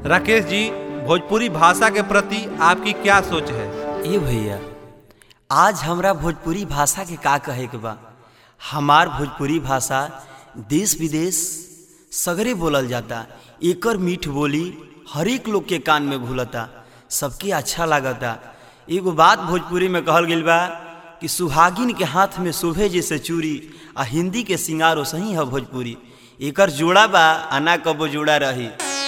राकेश जी भोजपुरी भाषा के प्रति आपकी क्या सोच है ए भैया आज हमरा भोजपुरी भाषा के का कहे के बा हमार भोजपुरी भाषा देश विदेश सगरे बोलल जाता एकर मीठ बोली हरेक लोग के कान में घुलता सबके अच्छा लागता एगो बात भोजपुरी में कहल गइल बा कि सुहागिन के हाथ में शोभे जैसे चूड़ी आ हिंदी के सिंगारो सही है भोजपुरी एकर जोड़ा बा आ ना कबो जोड़ा रही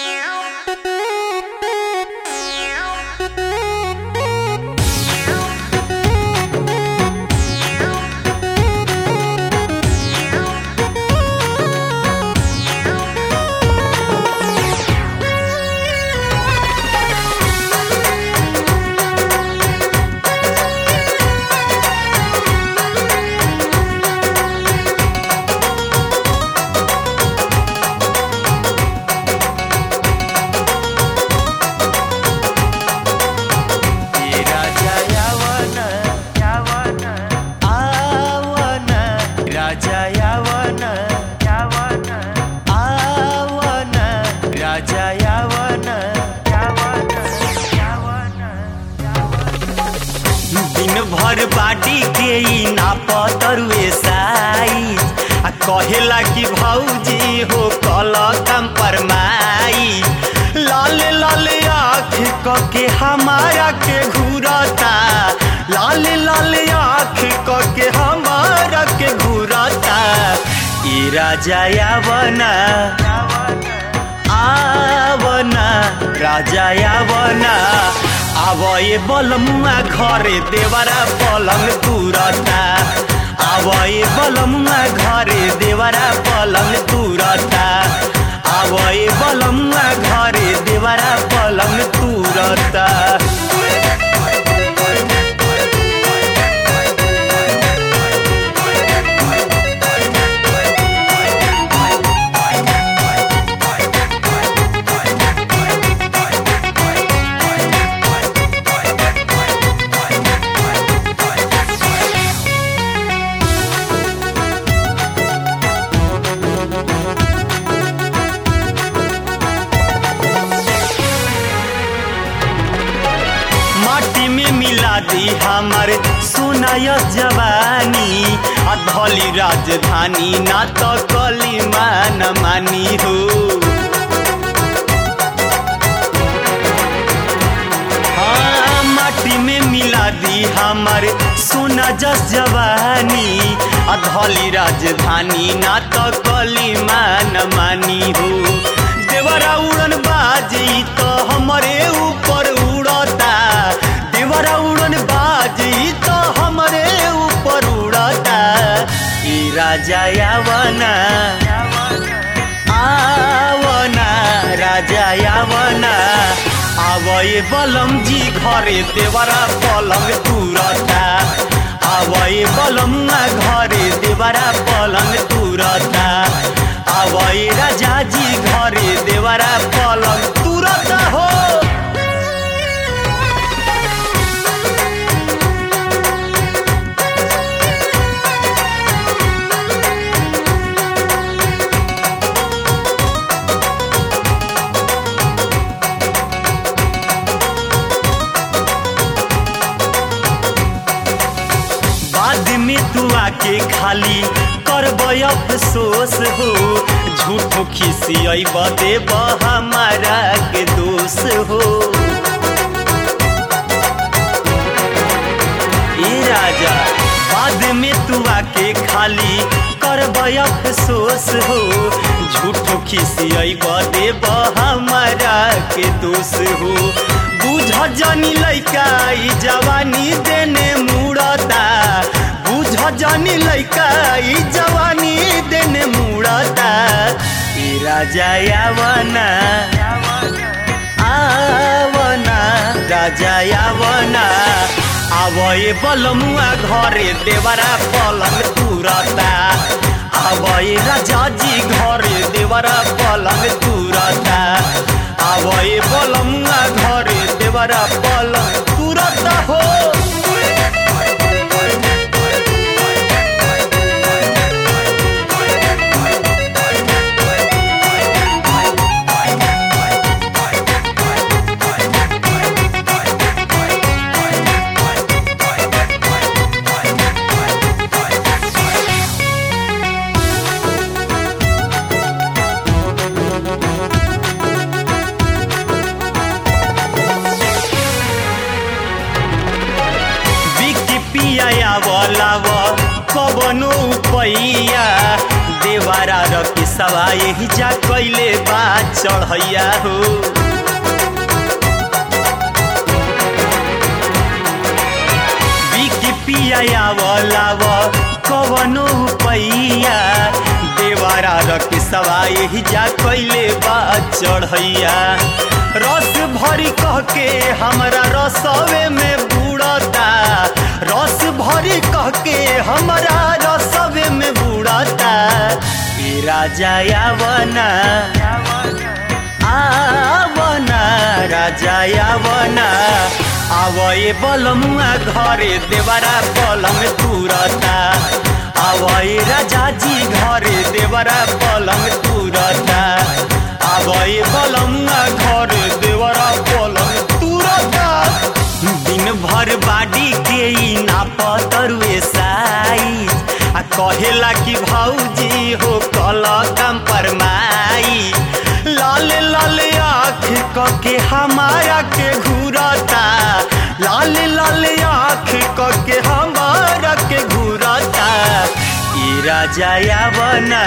राजा यावन आवन राजा यावन आवन राजा यावन दिन भर बाटी के ई नापतरुए साइज आ कहेला कि भौजी हो कल कंपरमाई लाल लाल आँख क के हमारा के घूरता लाल लाल आँख क के हमारा के घूरता ई राजा यावना आवना राजा आवना आवए बलमुआ घरे देवरा पलंग तुरता आवए बलमुआ घरे देवरा पलंग तुरता आवए बलमुआ घरे देवरा पलंग तुरता माटी में मिला दी हमारे सोनाय जवानी अधली राजधानी ना तो कली मान मानी हो हाँ, माटी में मिला दी हमारे सोना जस जवानी अधली राजधानी ना तो कली मान मानी हो देवरा उड़न बाजी तो हमारे ऊपर उड़ता देवरा उड़न बाजी तो हमारे ऊपर उड़ता ई राजा यावना आवना राजा यावना आवए बलम जी घरे देवरा पलंग तुरता आवए बलमुआ घरे देवरा पलंग तुरता आवए राजा जी घरे देवरा पलंग तुरता हो बाद में तू आके खाली करब अफसोस हो झूठो खिसियब देब हमारा के दोष हो ए राजा बाद में तू आके खाली करब अफसोस हो झूठो खिसियब देब हमारा के दोष हो बुझ जनी लैका ई जवानी देने मुड़ता बुझ जनी लैका ई जवानी देने मुड़ता ई राजा यावना आवना राजा यावना आवए बलमुआ घरे देवरा पलंग तुरता आवए राजा जी घरे देवरा पलंग तुरता आवए बलमुआ घरे देवरा पलंग तुरता हो यही जा कैले बा चढ़ैया हो बिकी पिया आवलाव कवनो पैया देवारा रख सवा यही जा कैले बा चढ़ैया रस भरी कह के हमरा रसवे में बुड़ता रस भरी कह के हमरा रसवे में बुड़ता ए राजा यावना आवना राजा यावना आवए बलमुआ घरे देवरा पलंग तुरता आवए राजा जी घरे देवरा पलंग तुरता आवए बलमुआ घरे देवरा पलंग तुरता दिन भर बाडी के ई नापतरुए साइज आ कहेला कि भौजी हो कल कम परमाई लाल लाल आँख कके हमारा के घूरता लाल लाल आँख कके हमारा के घूरता ई राजा यावना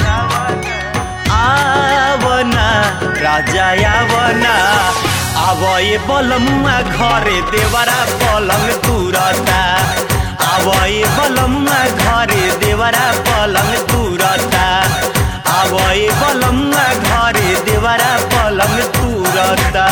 आवना राजा यावना आवए बलमुआ घरे देवरा पलंग तुरता आवए बलमुआ घरे देवरा पलंग तुरता आवए बलमुआ घरे देवरा पलंग तुरता